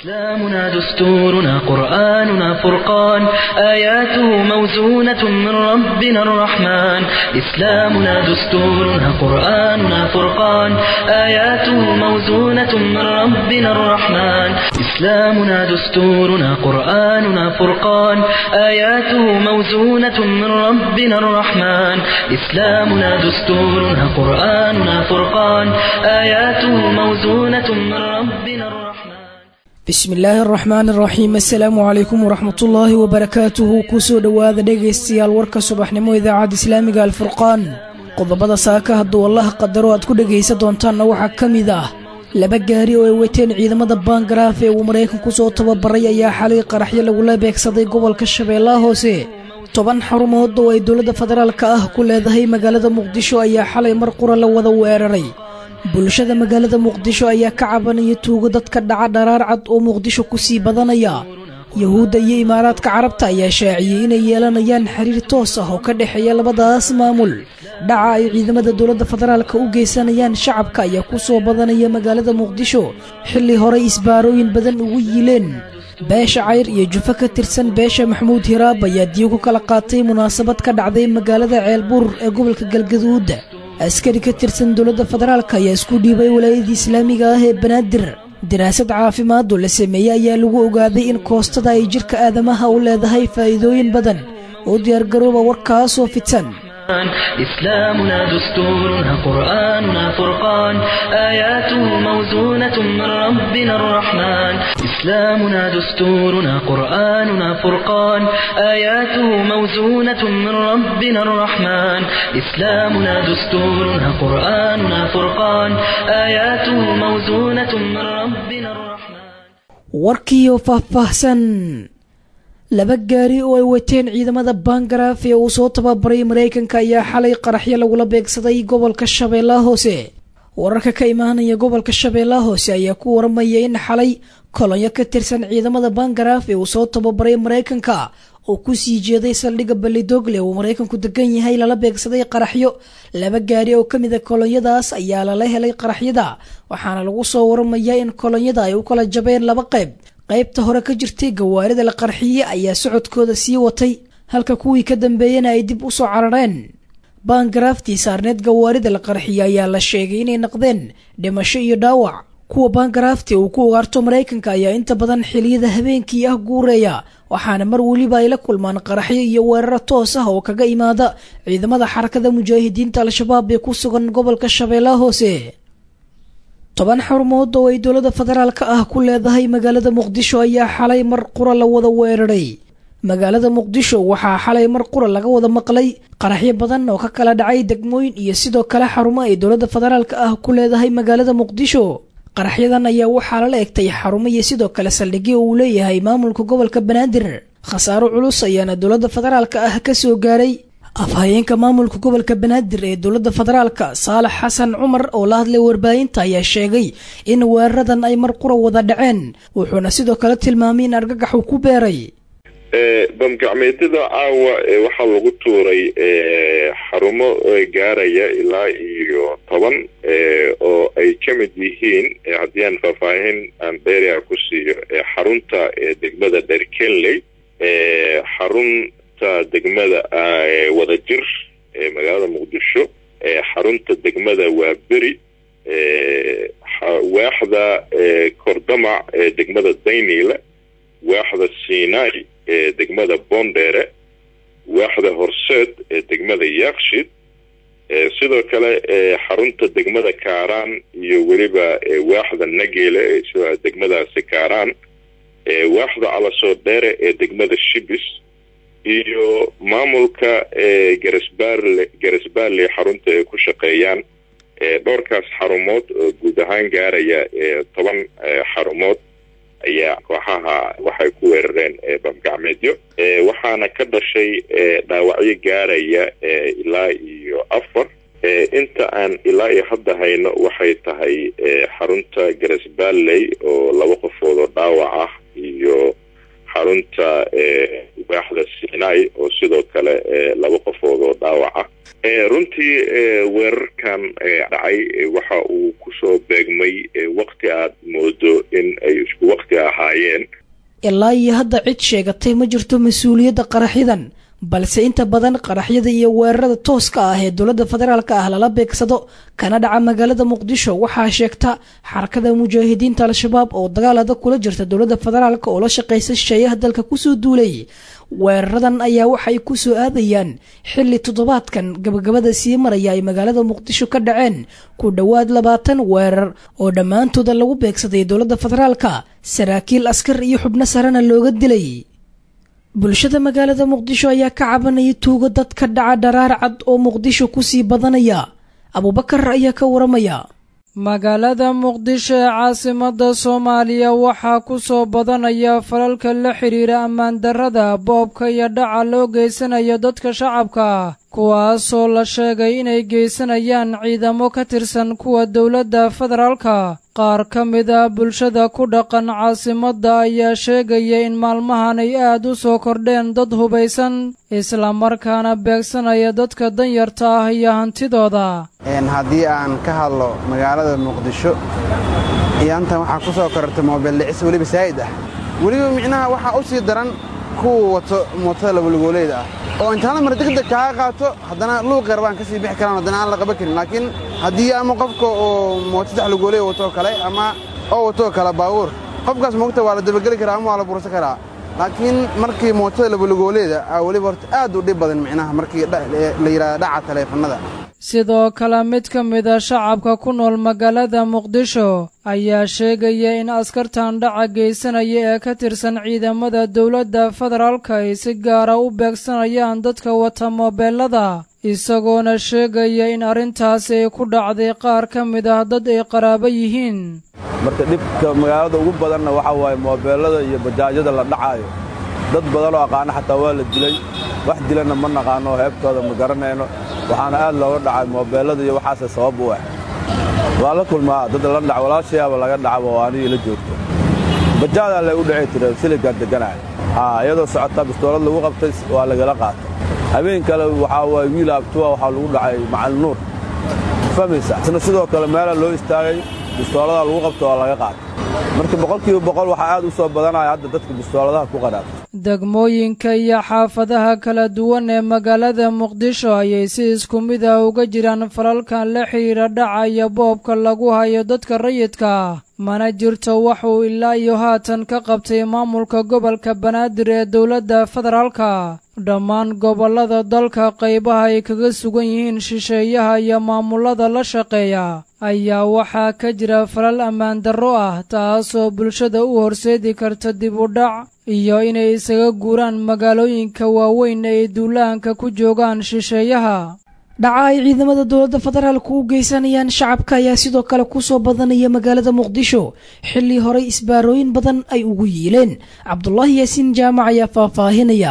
إسلامنا دستورنا قرآننا فرقان آياته موزونة من ربنا الرحمن إسلامنا دستورنا قرآننا فرقان آياته موزونة من ربنا الرحمن إسلامنا دستورنا قرآننا فرقان آياته موزونة من ربنا الرحمن إسلامنا دستورنا قرآننا فرقان آياته موزونة من ربنا الرحمن bismi illaahi araxmaan araxiim assalaamu calaykum waraxmatullaahi wabarakaatuhu kusoo dhowaada dhegaystayaal warka subaxnimo idaacadda islaamiga alfurqaan qodobada saaka hadduu allaha qadaro aad ku dhegaysan doontaanna waxaa ka mid ah laba gaari oo ay wateen ciidamada baangaraaf ee uu maraykanku soo tababaray ayaa xalay qaraxyo lagula beegsaday gobolka shabeellaha hoose toban xarumood oo ay dowladda federaalka ah ku leedahay magaalada muqdisho ayaa xalay mar qura la wada weeraray bulshada magaalada muqdisho ayaa ka cabanaya tuugo dadka dhaca dharaar cad oo muqdisho ku sii badanaya yuhuudda iyo imaaraadka carabta ayaa shaaciyey inay yeelanayaan xiriir toos ah oo ka dhexeeya labadaas maamul dhaca ay ciidamada dowladda federaalka u geysanayaan shacabka ayaa ku soo badanaya magaalada muqdisho xilli horey isbaarooyin badan ugu yiileen beesha cayr iyo jufo ka tirsan beesha maxamuud hiraab ayaa diyo ku kala qaatay munaasabad ka dhacday magaalada ceelbuur ee gobolka galgaduud askari ka tirsan dowladda federaalk ayaa isku dhiibay walaayadii islaamiga ah ee banaadir daraasad caafimaad oo la sameeyey ayaa lagu ogaaday in koostada ay jidhka aadamaha u leedahay faa'iidooyin badan oo diyaargarooba warkaasoo fidsan إسلامنا دستورنا قرآننا فرقان آياته موزونة من ربنا الرحمن إسلامنا دستورنا قرآننا فرقان آياته موزونة من ربنا الرحمن إسلامنا دستورنا قرآننا فرقان آياته موزونة من ربنا الرحمن warkiiyo faahfaahsan laba gaari oo ay wateen ciidamada baangaraaf ee uu soo tababaray maraykanka ayaa xalay qaraxyo lagula beegsaday gobolka shabeellaha hoose wararka ka imaanaya gobolka shabeellaha hoose ayaa ku waramaya in xalay kolonyo ka tirsan ciidamada baangaraaf ee uu soo tababaray maraykanka oo kusii jeeday saldhigga ballidogle uu maraykanku degan yahay lala beegsaday qaraxyo laba gaari oo ka mida kolonyadaas ayaa lala helay qaraxyada waxaana lagu soo waramayaa in kolonyada ay u kala jabeen laba qayb qaybta hore ka jirtay gawaarida la qarxiye ayaa socodkooda sii watay halka kuwii ka dambeeyana ay dib u soo carareen baangaraaftii saarneed gawaarida la qarxiye ayaa la sheegay inay naqdeen dhimasho iyo dhaawac kuwa baangaraafti uu ku ugaarto maraykanka ayaa inta badan xiliyada habeenkii ah guureeya waxaana mar weliba ay la kulmaan qaraxyo iyo weeraro toos ah oo kaga imaada ciidamada xarakada mujaahidiinta al-shabaab ee ku sugan gobolka shabeellaha hoose toban xarumood oo ay dowladda federaalka ah ku leedahay magaalada muqdisho ayaa xalay mar qura la wada weeraray magaalada muqdisho waxaa xalay mar qura laga wada maqlay qaraxyo badan oo ka kala dhacay degmooyin iyo sidoo kale xarumo ay dowladda federaalka ah ku leedahay magaalada muqdisho qaraxyadan ayaa waxaa lala egtay xarumo iyo sidoo kale saldhigyo uu leeyahay maamulka gobolka banaadir khasaaro culus ayaana dowladda federaalka ah ka soo gaaray afhayeenka maamulka gobolka banaadir ee dowladda federaalka saalax xasan cumar oo la hadlay warbaahinta ayaa sheegay in weeraradan ay mar qura wada dhaceen wuxuuna sidoo kale tilmaamay in argagaxu ku beeray bamgacmeedyada caawa waxaa lagu tuuray xarumo gaaraya ilaa iyo toban oo ay ka mid yihiin haddii aan faahfaahin aan dheeria ku siiyo xarunta degmada dherkenley xarunta degmada wadajir ee magaalada muqdisho xarunta degmada waaberi waaxda kordamac ee degmada dayniile waaxda sinai ee degmada bondere waaxda horseed ee degmada yakshid sidoo kale xarunta degmada kaaraan iyo weliba waaxda nageele sida degmadaasi kaaraan waaxda calasoo dheere ee degmada shibis iyo maamulka garasbaarle garasbaarle xarunta ay ku shaqeeyaan dhowrkaas xarumood oo guud ahaan gaaraya toban xarumood ayaa kooxaha waxay ku weerareen bamgacmeedyo waxaana ka dhashay dhaawacyo gaaraya ilaa iyo afar inta aan ilaa iyo hadda hayno waxay tahay xarunta garasbaarley oo laba qofood oo dhaawac ah iyo xarunta waaxda sinai oo sidoo kale laba qofood oo dhaawac ah runtii weerarkan dhacay waxa uu kusoo beegmay wakti aad moodo in ay isku wakti ka ahaayeen ilaa iyo hadda cid sheegatay ma jirto mas-uuliyadda qaraxyadan balse inta badan qaraxyada iyo weerarada tooska ah ee dowladda federaalk ah lala beegsado kana dhaca magaalada muqdisho waxaa sheegta xarakada mujaahidiinta al-shabaab oo dagaal adag kula jirta dowladda federaalk oo la shaqaysa shisheeyaha dalka kusoo duulay weeraradan ayaa waxay ku soo aadayaan xilli toddobaadkan gabagabada sii maraya ay magaalada muqdisho ka dhaceen ku dhowaad labaatan weerar oo dhammaantooda lagu beegsaday dowladda federaalka saraakiil askar iyo xubno sarena looga dilay bulshada magaalada muqdisho ayaa ka cabanaya tuugo dad ka dhaca dharaar cad oo muqdisho kusii badanaya abuubakar ayaa ka waramaya magaalada muqdisho ee caasimada soomaaliya waxaa ku soo badanaya falalka la xidhiira ammaan darrada boobka iyo dhaca loo geysanayo dadka shacabka kuwaasoo la sheegay inay geysanayaan ciidamo ka tirsan kuwa dowladda federaalka qaar ka mid ah bulshada ku dhaqan caasimadda ayaa sheegaya in maalmahan ay aad u soo kordheen dad hubaysan islamarkaana beegsanaya dadka danyarta ah iyo hantidooda haddii aan ka hadlo magaalada muqdisho iyaantan waxaa ku soo korortay moobeel dhicis weliba saa'id ah weliba micnaha waxaa u sii daran kuwa wato mootada labalugooleyda ah oo intaana mar degdeg kaaga qaato haddana luuqeer baan ka sii bixi karaan haddana aan la qaban karin laakiin haddii ama qofka oo mooto saddex lugooley watoo kale ama oo watoo kale baabuur qofkaas moogta waa la dabageli karaa ama waa la bursan karaa laakiin markii mootada labalugooleyda aa weliba horta aad u dhib badan micnaha markii la yidhahda dhaca taleefannada sidoo kale mid ka mida shacabka ku nool magaalada muqdisho ayaa sheegaya in askartan dhaca geysanaya ee ka tirsan ciidamada dowladda federaalka ay si gaara u beegsanayaan dadka wata moobeelada isagoona sheegaya in arrintaasi ay ku dhacday qaar ka mid ah dad ay qaraabo yihiin marka dhibka magaalada ugu badanna waxaa waaye moobeellada iyo bajaajyada la dhacaayo dad badanoo aqaana xataa waa la dilay wax dilanna ma naqaanno heebtooda ma garanayno waxaana aad looga dhacay moobeellada iyo waxaase sabab u ah waa la kulmaa dad la dhac walaashayaaba laga dhacaba oo anigii la joogto bajaadaa lay u dhici tire siligaan degganahay haa iyadoo socotaa bistoolad lagu qabtay waa lagala qaatay habeen kale waxaa waaye wiil abtuwa waxaa lagu dhacay macalin nuur fahmaysa isna sidoo kale meelaa loo istaagay bistooladaa lagu qabta waa laga qaatay marka boqolkiiba boqol waxaa aad u soo badanaya hadda dadka bistooladaha ku qadhaata degmooyinka iyo xaafadaha kala duwan ee magaalada muqdisho ayay si isku mid ah uga jiraan falalkan la xidhiira dhaca iyo boobka lagu hayo dadka rayidka ah mana jirto waxuu ilaa iyo haatan ka qabtay maamulka gobolka banaadir ee dowladda federaalka dhammaan gobollada dalka qaybaha ay kaga sugan yihiin shisheeyaha iyo maamulada la shaqeeya ayaa waxaa ka jira falal ammaan darro ah taasoo bulshada u horseedi karta dib u dhac iyo inay isaga guuraan magaalooyinka waaweyn ay duulaanka ku joogaan shisheeyaha dhaca ay ciidamada dowladda federaalku u geysanayaan shacabka ayaa sidoo kale kusoo badanaya magaalada muqdisho xilli horey isbaarooyin badan ay ugu yiileen cabdulaahi yaasiin jaamac ayaa faahfaahinaya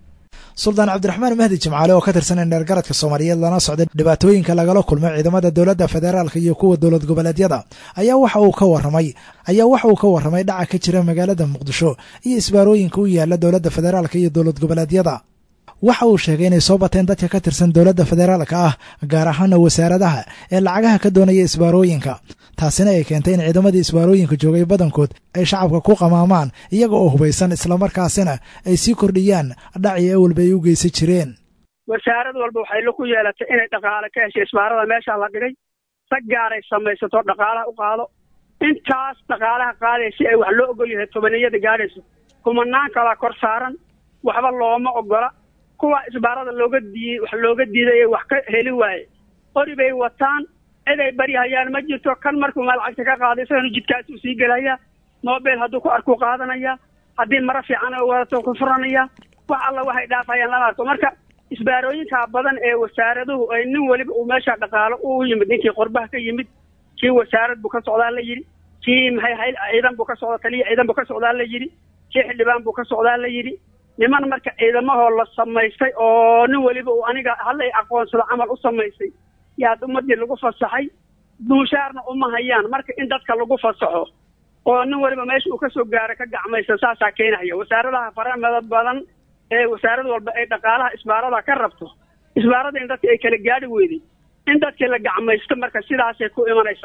suldaan cabdiraxmaan mahdi jimcaale oo ka tirsan indheergaradka soomaaliyeed lana socday dhibaatooyinka lagala kulmay ciidamada dowladda federaalka iyo kuwa dowlad goboleedyada ayaa waxa uu ka waramay ayaa waxa uu ka warramay dhaca ka jira magaalada muqdisho iyo isbaarooyinka u yaala dowladda federaalka iyo dowlad goboleedyada waxa uu sheegay inay soo bateen dadka ka tirsan dowladda federaalka ah gaar ahaana wasaaradaha ee lacagaha ka doonaya isbaarooyinka taasina ay keentay in ciidamadii isbaarooyinka joogay badankood ay shacabka ku qamaamaan iyaga oo hubaysan islamarkaasina ay sii kordhiyaan dhacii awalba ay u geysan jireen wasaarad walba waxay la ku yeelatay inay dhaqaale ka heshay isbaarada meeshaa la dhigay sag gaaray samaysato dhaqaalaha u qaado intaas dhaqaalaha qaaday si ay wax loo ogol yahay tobaniyada gaadhayso kumanaan kalaa kor saaran waxba looma ogola kuwa isbaarada looga diiyey wax looga diiday ee wax ka heli waaye qori bay wataan cid ay baryahayaan ma jirto kan markuu lacagta ka qaaday isagana jidkaasuu sii gelaya mobile hadduu ku arkuu qaadanaya haddii maro fiican oo wadato ku furanaya wax alla waxay dhaafayaan lama arko marka isbaarooyinkaa badan ee wasaaraduhu ay nin weliba uu meesha dhaqaalo u yimid ninkii qorbaha ka yimid kii wasaarad buu ka socdaa la yidhi kii maxay hayl ciidan buu ka socda taliya ciidan buu ka socdaa la yidhi kii xildhibaan buu ka socdaa la yidhi niman marka ciidamahoo la samaystay oo nin weliba uu aniga hallay aqoonsado camal u samaystay yaad ummadii lagu fasaxay duushaarna uma hayaan marka in dadka lagu fasaxo oo nin weliba meesha uu kasoo gaaro ka gacmaysa saasaa keenaya wasaaradaha faramada badan ee wasaarad walba ay dhaqaalaha isbaarada ka rabto isbaarada in dadka ay kala gaadhi weyday in dadkii la gacmaysto marka sidaasay ku imanaysaa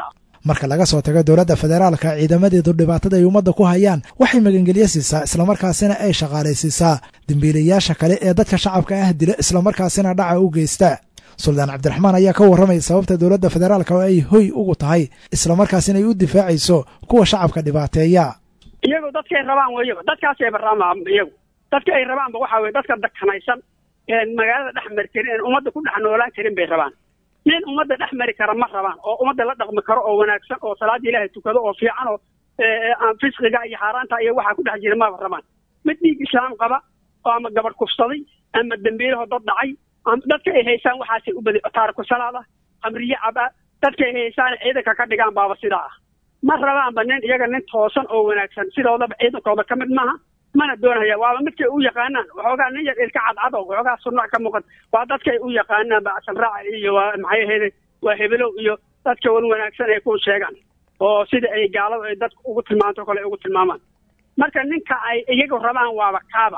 marka laga soo tago dowladda federaalka ciidamadeedu dhibaatada ay ummadda ku hayaan waxay magangelyo siisaa islamarkaasina ay shaqaalaysiisaa dembiilayaasha kale ee dadka shacabka ah dila islamarkaasina dhaca u geysta suldaan cabdiraxmaan ayaa ka warramaya sababta dowladda federaalka oo ay hoy ugu tahay islamarkaasina ay u difaacayso kuwa shacabka dhibaateeya iyagu dadkay rabaan weyaba dadkaasayba rabaan iyagu dadka ay rabaanba waxaa weye dadka dakanaysan een magaalada dhex mari karin een ummadda ku dhex noolaan karin bay rabaan nin ummadda dhex mari kara ma rabaan oo ummadda la dhaqmi karo oo wanaagsan oo salaada ilaahay tukado oo fiican oo aan fisqiga iyo xaaraanta iyo waxaa ku dhex jira maba rabaan mid dhiig islaam qaba oo ama gabadh kufsaday ama dembiilaho dad dhacay dadka ay haysaan waxaasay u badi taariku salaada khamriye caba dadka ay haysaan ciidanka ka dhigaan baaba sidaa ah ma rabaanba nin iyaga nin toosan oo wanaagsan sidoodaba ciidankooda ka mid maaha mana doonaya waaba midkay u yaqaanaan waxoogaa nin yar ilka cadcad oo waxoogaa sunac ka muuqan waa dadkay u yaqaanaan bacsan raaca iyo waa maxay ahayde waa hebelow iyo dadka wan wanaagsan ay ku sheegaan oo sida ay gaalada ay dadka ugu tilmaanto o kale ay ugu tilmaamaan marka ninka ay iyagu rabaan waaba kaaba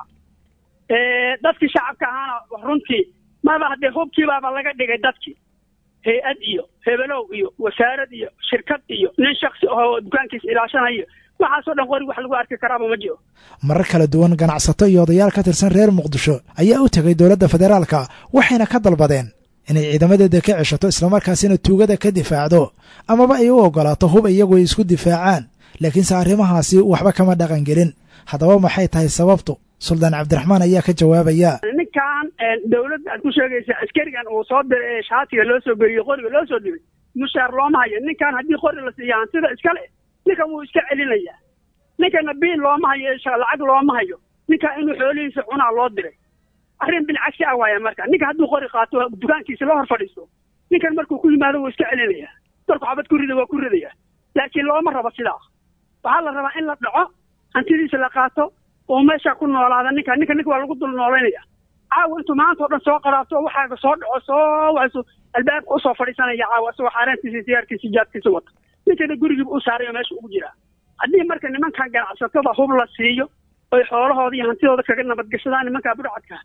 dadkii shacabka ahaana runtii maba haddee hubkii baaba laga dhigay dadkii hay-ad iyo hebelow iyo wasaarad iyo shirkad iyo nin shaksi ahoo dukaankiisa ilaashanayo waxaasoo dhan qori wax lagu arki karaaba ma jiro marar kala duwan ganacsato iyo odayaal ka tirsan reer muqdisho ayaa u tegay dowladda federaalka waxayna ka dalbadeen inay ciidamadeeda ka ceshato islamarkaasina tuugada ka difaacdo amaba ay u ogolaato hub iyagu ay isku difaacaan laakiinse arrimahaasi waxba kama dhaqangelin haddaba maxay tahay sababtu suldaan cabdiraxmaan ayaa ka jawaabaya ninkan dawladda aad ku sheegaysa askarigan uu soo diray ee shaatiga loo soo geliyo qoriga loo soo dhibay mushaar looma hayo ninkan haddii qori la siiya hantida iskale ninkan wuu iska celinayaa ninkana biil looma hayo lacag looma hayo ninkan inuu xoolihiisa cunaa loo diray arrin bilcagsi ah waaya marka ninka hadduu qori qaato dukaankiisa la hor fadhiisto ninkan markuu ku yimaado wuu iska celinaya markuu xabad ku rida waa ku ridaya laakiin looma rabo sidaa waxaa la rabaa in la dhaco hantidiisa la qaato oo meesha ku noolaada ninka ninka ninka waa lagu dul noolaynaya caawa intuu maanta o dhan soo qaraato waxaaga soo dhaco soo waasu albaabka usoo fadhiisanaya caawa isagoo xaaraantiisa sigaarkiisa jaadkiisa wata ninkana gurigiiba u saarayo meesha ugu jiraa haddii marka nimankan ganacsatada hub la siiyo oy xoolahooda iyo hantidooda kaga nabadgashadaan nimankaa budhacadka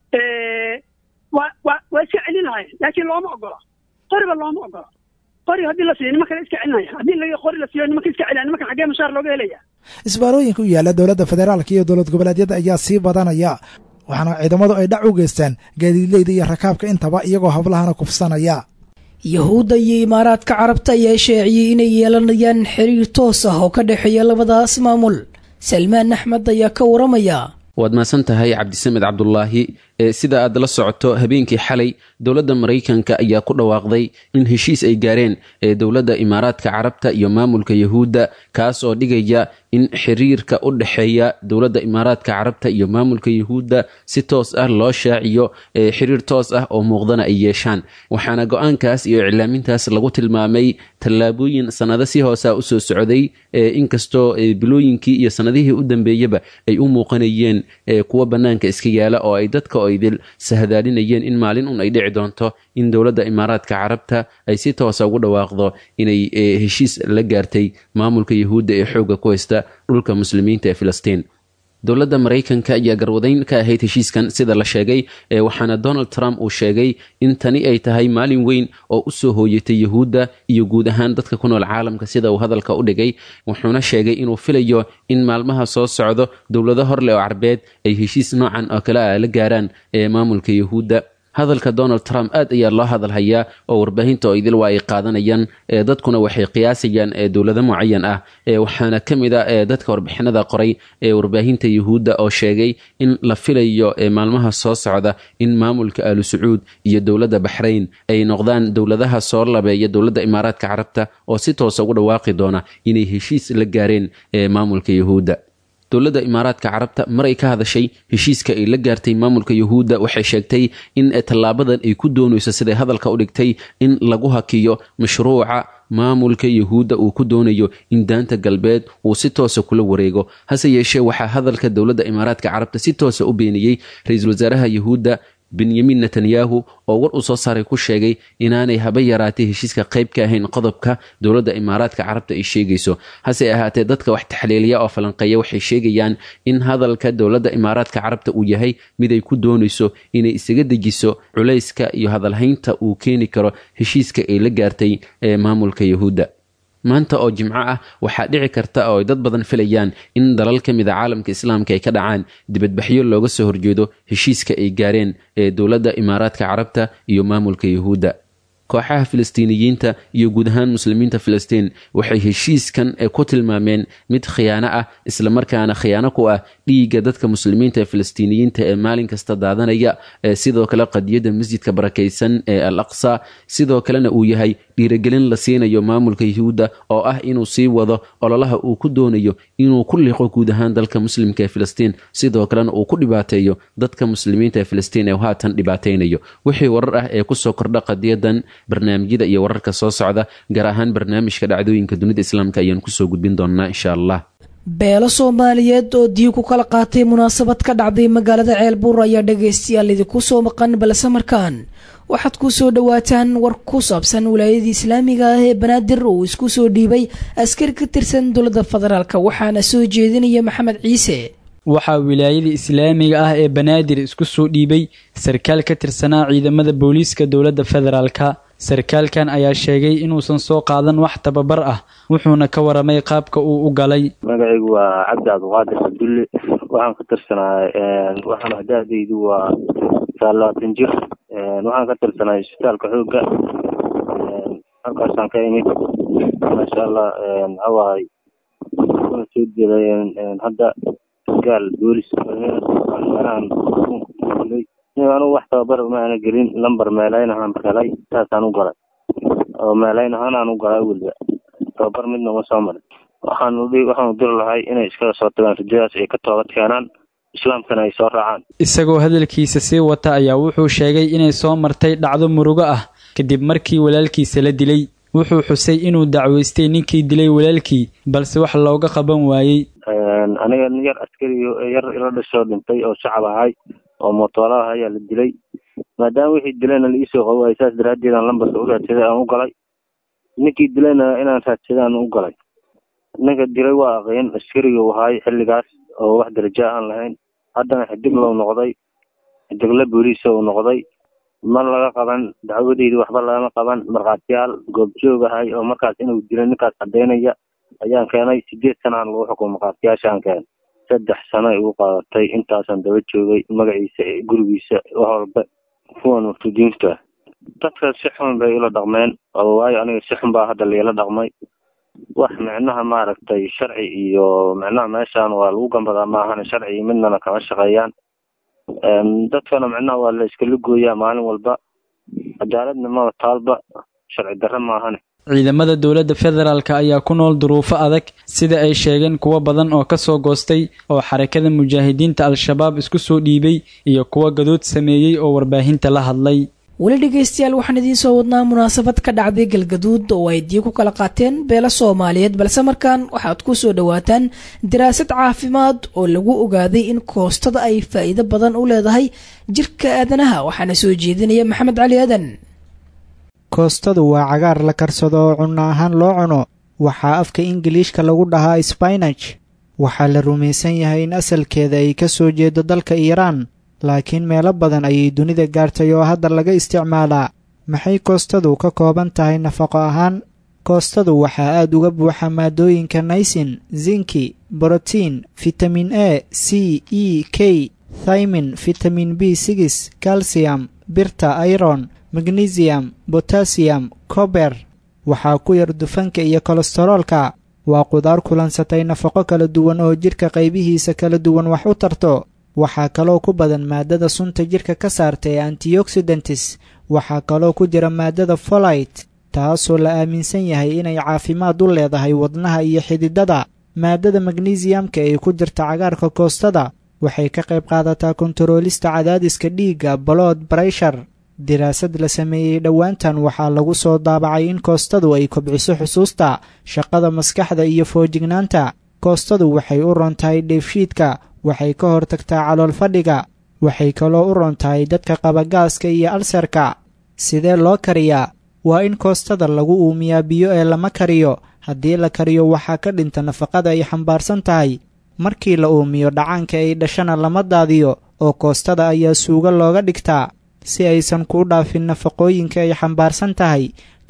waa waa waa iska celin lahayen laakiin looma ogola qoriba looma ogola qori haddii la siiyo nimankana iska celinaya haddii la qori la siiyo nimanka iska celina nimankan xaggee mushaar looga helaya isbaarooyinka u yaalla dowladda federaalka iyo dowlad goboleedyada ayaa sii badanaya waxaana ciidamadu ay dhac u geystaan gaadiidleyda iyo rakaabka intaba iyagoo hablahana kufsanaya yahuudda iyo imaaraadka carabta ayaa sheeciyey inay yeelanayaan xiriir toos ah oo ka dhexeeya labadaas maamul salmaan axmed ayaa ka waramaya waad mahadsan tahay cabdisamed cabdulaahi sida aad la socoto habeenkii xalay dowladda maraykanka ayaa ku dhawaaqday in heshiis ay gaareen dowladda imaaraadka carabta iyo maamulka yahuudda kaas oo dhigaya in xiriirka u dhexeeya dowladda imaaraadka carabta iyo maamulka yahuudda si toos ah loo shaaciyo xiriir toos ah oo muuqdana ay yeeshaan waxaana go-aankaas iyo iclaamintaas lagu tilmaamay tallaabooyin sannado si hoosa usoo socday inkastoo bilooyinkii iyo sannadihii u dambeeyaba ay u muuqanayeen kuwa bannaanka iska yaala oo ay dadka idil sahadaalinayeen in maalin un ay dhici doonto in dowladda imaaraadka carabta ay si toosa ugu dhawaaqdo inay heshiis la gaartay maamulka yahuudda ee xoogga ku haysta dhulka muslimiinta ee filistiin dowladda maraykanka ayaa garwadayn ka ahayd heshiiskan sida la sheegay waxaana donald trump uu sheegay in tani ay tahay maalin weyn oo u soo hooyatay yahuudda iyo guud ahaan dadka ku nool caalamka sida uu hadalka u dhigay wuxuuna sheegay inuu filayo in maalmaha soo socdo dowlado horleh oo carbeed ay heshiis noocan oo kale ah la gaaraan ee maamulka yahuudda hadalka donald trump aad ayaa loo hadalhayaa oo warbaahinta oo idil waa ay qaadanayaan dadkuna waxay qiyaasayaan dowlado mucayan ah waxaana ka mid a dadka warbixinada qoray ee warbaahinta yahuudda oo sheegay in la filayo maalmaha soo socda in maamulka aalu sacuud iyo dowladda baxrayn ay noqdaan dowladaha soo labeeya dowladda imaaraadka carabta oo si toosa ugu dhawaaqi doona inay heshiis la gaareen maamulka yahuudda dowladda imaaraadka carabta mar ay ka hadashay heshiiska ay la gaartay maamulka yahuudda waxay sheegtay in tallaabadan ay ku doonayso siday hadalka u dhigtay in lagu hakiyo mashruuca maamulka yahuudda uu ku doonayo in daanta galbeed uu si toosa kula wareego hase yeeshee waxaa hadalka dowladda imaaraadka carabta si toosa u beeniyey ra-iisul wasaaraha yahuudda benyamin netanyahu oo war uu soo saaray ku sheegay inaanay haba yaraatay heshiiska qayb ka ahayn qodobka dowladda imaaraadka carabta ay sheegayso hase ahaatee dadka wax taxliiliya oo falanqeeya waxay sheegayaan in hadalka dowladda imaaraadka carabta uu yahay mid ay ku doonayso inay isaga dejiso culayska iyo hadalhaynta uu keeni karo heshiiska ay la gaartay ee maamulka yahuudda maanta oo jimco ah waxaa dhici karta oo ay dad badan filayaan in dalal ka mid a caalamka islaamka ay ka dhacaan dibadbaxyo looga soo horjeedo heshiiska ay gaareen ee dowladda imaaraadka carabta iyo maamulka yuhuudda kooxaha filistiiniyiinta iyo guud ahaan muslimiinta filistiin waxay heshiiskan ku tilmaameen mid khiyaano ah islamarkaana khiyaano ku ah dhiigga dadka muslimiinta ee filistiiniyiinta ee maalin kasta daadanaya sidoo kale qadiyadda masjidka barakaysan ee al aqsa sidoo kalena uu yahay dhiirigelin la siinayo maamulka yuhuudda oo ah inuu sii wado ololaha uu ku doonayo inuu ku liqo guud ahaan dalka muslimka ee filistiin sidoo kalena uu ku dhibaateeyo dadka muslimiinta ee filistiin ee haatan dhibaataynayo wixii warar ah ee kusoo kordha qadiyadan barnaamijyada iyo wararka soo socda gaar ahaan barnaamijka dhacdooyinka dunida islaamka ayaan kusoo gudbin doonaa insha allah beelo soomaaliyeed oo diig ku kala qaatay munaasabad ka dhacday magaalada ceelbuur ayaa dhagaystayaal idinku soo maqan balse markaan waxaad ku soo dhowaataan war ku saabsan wilaayadii islaamiga ah ee banaadir uu isku soo dhiibay askari ka tirsan dowladda federaalk waxaana soo jeedinaya maxamed ciise waxaa wilaayada islaamiga ah ee banaadir isku soo dhiibay sarkaal ka tirsanaa ciidamada booliiska dowladda federaalka sarkaalkan ayaa sheegay inuusan soo qaadan wax tababar ah wuxuuna ka waramay qaabka uu u galay magacaygu waa cabdi cabdiqaadir cabdulle waxaan ka tirsanaa waxaan hadaadaydu waa saalaatan jir waxaan ka tirsanaa isbitaalka xoogga halkaasaan ka imid maasha allah maxawahay una soo jeeday hadda gaal boolis meelahan anugu wax tababar ma ana gelin lamber meelayn ahaan helay saasaan u galay oo meelayn ahaan aan u galay weliba tababar midna uma soo marin waxaan waxaanu diri lahay inay iskaga soo tagaan rajadaas ay ka toobad keenaan islaamkana ay soo raacaan isagoo hadalkiisa sii wata ayaa wuxuu sheegay inay soo martay dhacdo murugo ah kadib markii walaalkiisa la dilay wuxuu xusay inuu dacweystay ninkii dilay walaalkii balse wax looga qaban waayey aniga yar askari yar ila dhashoo dhintay oo shacab ahay oo mootoolaha ayaa la dilay maadaama wixii dilayna la iisoo qabo ay saas daraaddeed aan lambarka u raadsaday aan u galay ninkii dilayna inaan raadsaday aan u galay ninka dilay waa aqeen askariga u ahay xilligaas oo wax daraja aan lahayn haddana xidig lou noqday xidigla booliisa uu noqday ma laga qaban dacwadeydi waxba lagama qaban markhaatiyaal goobjoog ahay oo markaas inuu dilay ninkaas caddaynaya ayaan keenay sideed sanaan lagu xukumo markhaatiyaashaan keenay saddex sano ay ugu qaadatay intaasaan daba joogay magaciisa gurigiisa wax walba kuwan murtudiinta dadka si xun bay ula dhaqmeen oo waayo aniga si xun baa hadda liila dhaqmay wax micnaha maaragtay sharci iyo micnaha meeshaan waa lagu gambadaa maahane sharci midnana kama shaqeeyaan dadkana micnaha waa la iskala gooyaa maalin walba cadaaladna maba taalba sharci darre maahane ciidamada dowladda federaalk ayaa ku nool duruufo adag sida ay sheegeen kuwo badan oo ka soo goostay oo xarakada mujaahidiinta al-shabaab isku soo dhiibay iyo kuwo gadood sameeyey oo warbaahinta la hadlay weli dhegaystayaal waxaan idiin soo wadnaa munaasabad ka dhacday galgaduud oo ay dii ku kala qaateen beelo soomaaliyeed balse markaan waxaad ku soo dhowaataan daraasad caafimaad oo lagu ogaaday in koostada ay faa'iido badan u leedahay jirka aadanaha waxaana soo jeedinaya maxamed cali aadan koostadu waa cagaar la karsado oo cunno ahaan loo cuno waxaa afka ingiliishka lagu dhahaa sbainaj waxaa la rumaysan yahay in asalkeeda ay ka soo jeedo dalka iiraan laakiin meelo badan ayay dunida gaartay oo hadda laga isticmaalaa maxay koostadu ka kooban tahay nafaqo ahaan koostadu waxaa aad uga buuxa maadooyinka naysin zinki brotiin fitamin a c e k thymin fitamin b sigis calcium birta iron magnesium botasiyum kober waxaa ku yar dufanka iyo kolestaroolka waa qudaar kulansatay nafaqo kala duwan oo jidhka qaybihiisa kala duwan wax u tarto waxaa kaloo ku badan maadada sunta jidhka ka saarta ee antioxidantis waxaa kaloo ku jira maadada folite taasoo la aaminsan yahay inay caafimaad u leedahay wadnaha iyo xididada maadada magnesiamka ee ku jirta cagaarka koostada waxay ka qayb qaadataa kontaroolista cadaadiska dhiigga balood breshar diraasad la sameeyey dhowaantan waxaa lagu soo daabacay in koostadu ay kobciso xusuusta shaqada maskaxda iyo foojignaanta koostadu waxay u ron tahay dheefshiidka waxay ka hortagtaa calool fadhiga waxay kaloo u ron tahay dadka qaba gaaska iyo alserka sidee loo kariyaa waa in koostada lagu uumiyaa biyo ee lama kariyo haddii la kariyo waxaa ka dhinta nafaqada ay xambaarsan tahay markii la uumiyo dhacaanka ay dhashana lama daadiyo oo koostada ayaa suugo looga dhigtaa si aysan kuu dhaafin nafaqooyinka ay xambaarsan tahay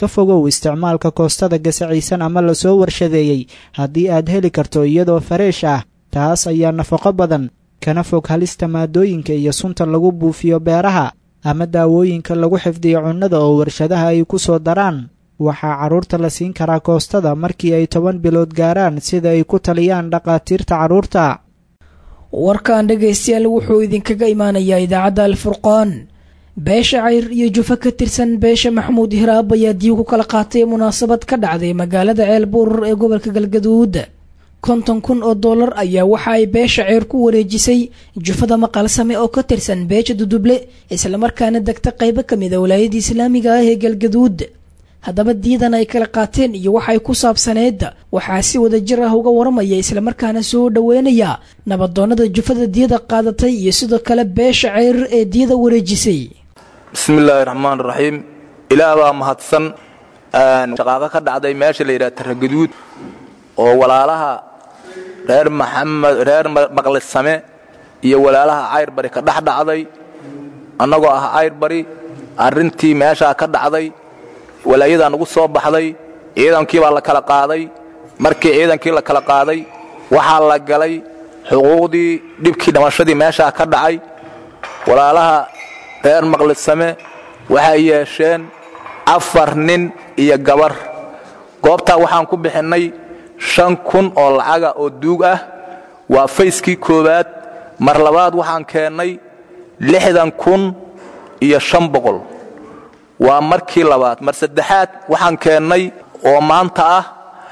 ka fogow isticmaalka koostada gasacaysan ama lasoo warshadeeyey haddii aad heli karto iyadoo fareesh ah taas ayaa nafaqo badan kana fog halista maadooyinka iyo sunta lagu buufiyo beeraha ama daawooyinka lagu xifdiyo cunnada oo warshadaha ay ku soo daraan waxaa carruurta la siin karaa koostada markii ay toban bilood gaaraan sida ay ku taliyaan dhakhaatiirta carruurta warkan dhegaystayaal wuxuu idinkaga imaanayaa idaacadda alfurqaan beesha cayr iyo jufo ka tirsan beesha maxamuud hiraab ayaa diib ku kala qaatay munaasabad ka dhacday magaalada ceelbuur ee gobolka galgaduud konton kun oo dollar ayaa waxa ay beesha ceyr ku wareejisay jufada maqalsame oo ka tirsan beesha duduble islamarkaana degta qaybo ka mid a walaayada islaamiga ah ee galgaduud haddaba diidan ay kala qaateen iyo waxay ku saabsaneed waxaa si wada jir ah uga waramaya islamarkaana soo dhoweynaya nabadoonnada jufada diyada qaadatay iyo sidoo kale beesha ceyr ee diyada wareejisay bismillaahi raxmaan raxiim ilaah baa mahadsan shaqaaqo ka dhacday meesha la yidhaha taragaduud oo walaalaha reer maxamed reer maqlisame iyo walaalaha cayrbari ka dhex dhacday annagoo ah cayrbari arrintii meeshaa ka dhacday walaayadaa nagu soo baxday ciidankii baa la kala qaaday markii ciidankii la kala qaaday waxaa la galay xuquuqdii dhibkii dhamashadii meeshaa ka dhacay walaalaha reer maqlisame waxay yeesheen afar nin iyo gabar goobtaa waxaan ku bixinnay shan kun oo lacaga oo duug ah waa fayskii koowaad mar labaad waxaan keennay lixdan kun iyo shan boqol waa markii labaad mar saddexaad waxaan keennay oo maanta ah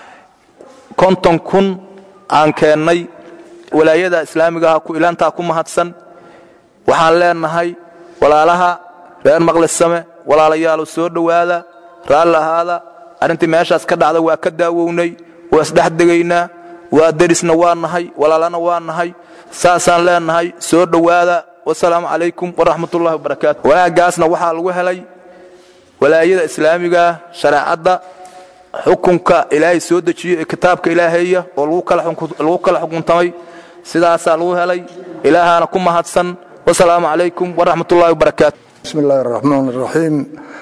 konton kun aan keennay walaayada islaamiga ah ku ilaantaa ku mahadsan waxaan leenahay walaalaha reer maqlisame walaalayaalo soo dhowaada raalli ahaada arrintii meeshaas ka dhacda waa ka daawownay waa isdhex degaynaa waa derisna waa nahay walaalana waa nahay saasaan leenahay soo dhowaada wasalaamu calaykum waraxmatullahi wabarakaatu wanaaggaasna waxaa lagu helay walaayada islaamigaah shareecadda xukunka ilaahay soo dejiyo ee kitaabka ilaahaya oo lagu kala xukuntamay sidaasaa lagu helay ilaahaana ku mahadsan wasalaamu calaykum waraxmatullahi wabarakaatu bismi illaahi araxmaan araxiim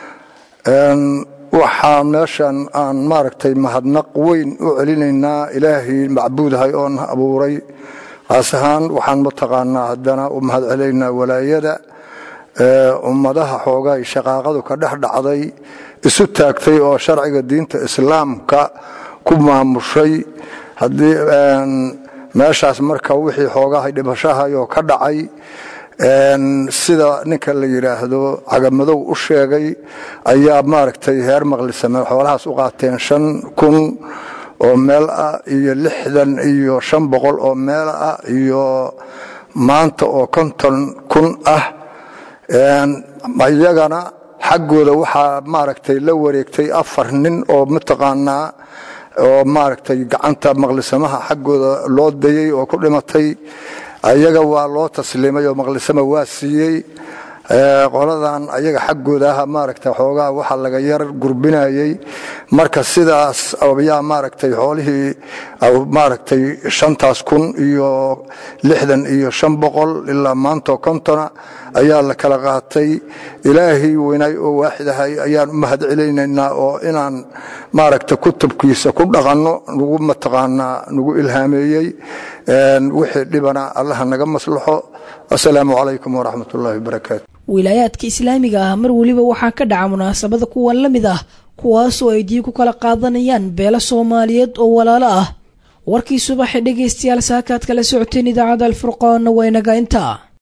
waxaa meeshan aan maaragtay mahadnaq weyn u celinaynaa ilaahay macbuudahay oon abuuray qaas ahaan waxaan mataqaanaa haddana u mahad celinaynaa walaayada ummadaha xoogaay shaqaaqadu ka dhex dhacday isu taagtay oo sharciga diinta islaamka ku maamushay haddii meeshaas marka wixii xoogahay dhibashahayoo ka dhacay sida ninka la yidhaahdo cagamadow u sheegay ayaa maaragtay heer maqlisame xoolahaas u qaateen shan kun oo meel ah iyo lixdan iyo shan boqol oo meel ah iyo maanta oo konton kun ah iyagana xaggooda waxaa maaragtay la wareegtay afar nin oo mataqaanaa oo maaragtay gacanta maqlisamaha xaggooda loo dayey oo ku dhimatay ayaga waa loo tasliimay oo maqlisama waa siiyey qoladan ayaga xaggoodaah maaragta xoogaa waxa laga yar gurbinayey marka sidaas ayaa maaragtay xoolihii maaragtay shantaas kun iyo lixdan iyo shan boqol ilaa maantoo kontona ayaa la kala qaatay ilaahay weynaay oo waaxidahay ayaan u mahad celaynaynaa oo inaan maaragta kutubkiisa ku dhaqanno nagu mataqaanaa nagu ilhaameeyey wixii dhibana allaha naga maslaxo asalaamu calaykum waraxmat ullaahi wabarakaatu wilaayaadka islaamiga ah mar weliba waxaa ka dhaca munaasabada kuwan la mid ah kuwaasoo ay diin ku kala qaadanayaan beelo soomaaliyeed oo walaalo ah warkii subaxee dhegaystayaal saakaad kala socoteen idaacadda alfurqaanna waa inaga intaa